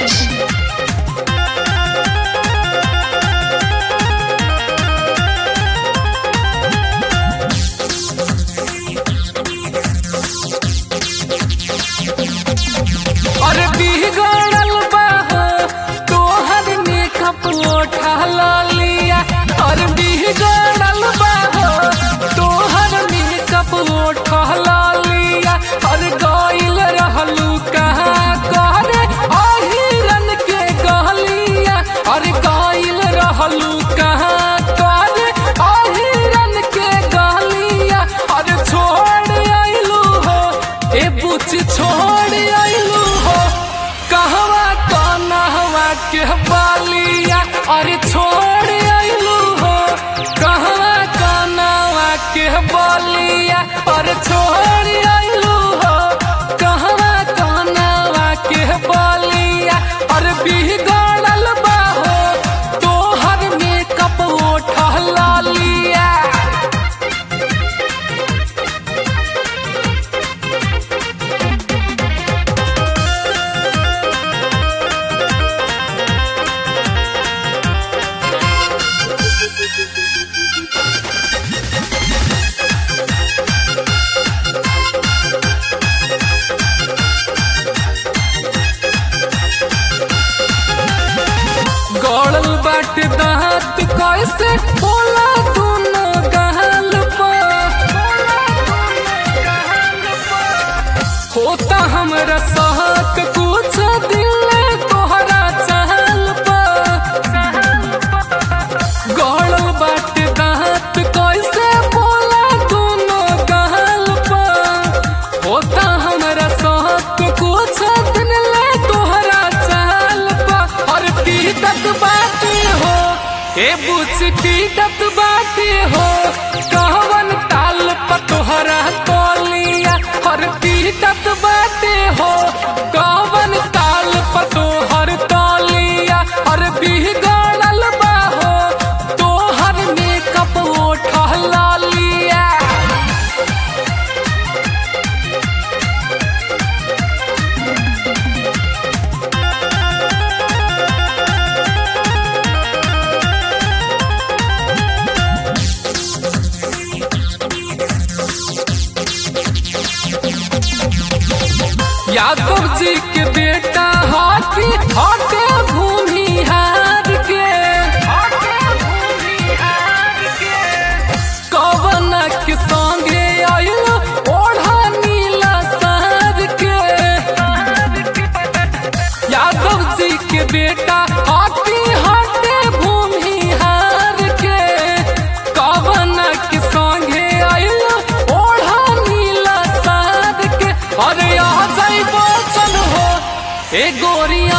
Rajesh. अरे बिगड़ल बा हो तोहर मेकअप उठा लिया अरे बिगड़ल बा हो तोहर मेकअप उठा लिया अरे गइल रहलू कहाँ करे अहिरन के गलिया अरे गइल रहलू कहाँ करे अहिरन के गलिया अरे छोड़ आइलू हो ए बुच छोड़ आइलू हो कहवा कनहवा के बालिया अरे छोड़ आइलू हो कहवा कनहवा के बालिया अरे छोड़ आइलू हो कहवा कनहवा के बालिया अरे बिगड़ल बा हो तोहर मेकअप उठला लिया गड़ल बाटे दांत कैसे बोला दोनों गहल होता हमरा सहक कुछ दिल तोहरा चहल गड़ल बाटे दांत कैसे बोला दोनों गहल होता हमरा सहक कुछ दिन ले तोहरा चहल और पीटत बाटे हो ए बुच पीटत बाटे हो कहवन ताल पर तोहरा तोलिया और पीटत बाटे हो कहवन ताल पर तोहर तोलिया और बिगड़ल बा हो तोहर मेकअप उठला लिया यादव जी के बेटा हाथी हटे भूमि हार के कवन के संगे आयल ओढ़ा नीला शहर के यादव जी के बेटा हाथी हटे भूमि हार के कवन के संगे आयल ओढ़ा नीला शहर के अरे आ जाई बचन हो ए गोरिया